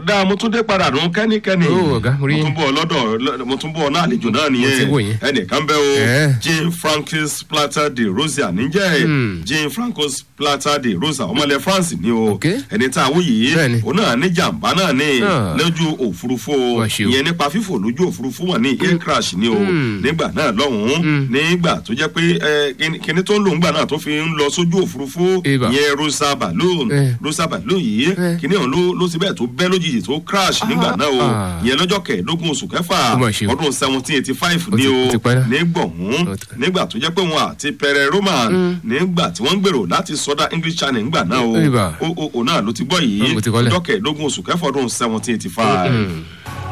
ọ̀dà mo tún dé padà nù kẹ́nikẹ́ni Ó, ọ̀gá, mo rí mo yín. tún bọ̀ lọ́dọ̀ mo tún bọ̀ náà àlejò náà Mo ti wò nìyẹn yín. ẹnìkan bẹ́ o Eh. jean francis plata de rosa níjẹ́ jean francis plata de rosa ọmọlẹ̀ france ni o Ok. ẹni tá a wò yìí Bẹ́ẹ̀ni. òun náà ní jàǹbá náà ní Ah. lójú òfurufú o Wá ṣe o. ìyẹn nípa fífò lójú òfurufú wọn ní air crash ni o nígbà náà lọ́hùn-ún nígbà tó jẹ́ pé ẹ, kíni- kíni tó ń lò ńgbà náà tó fi ń lọ sójú òfurufú Ibà. ìyẹn rosa balloon Eh. rosa balloon yìí Eh. kíní ọ̀hún ló ló ti bẹ́ẹ̀ tó bẹ́ lójijì tó crash nígbà náà o Ah. ìyẹn lọ́jọ́ kẹẹ̀ẹ́dógún oṣù kẹfà Ó mà ṣe o. ọdún seventeen eighty five Ó ni ti- o ó ti pẹ́ náà. nígbọ̀hún Ó ti- nígbà tó jẹ́ pé wọn àti pẹrẹ roman nígbà tí wọ́n ń gbèrò láti sọdá english channel ńgbà náà o Ibà. o o o náà ló ti gbọ́ yìí Ó ti kọ́lẹ̀. ọjọ́ kẹẹ̀ẹ́dógún oṣù kẹfà ọdún seventeen eighty five.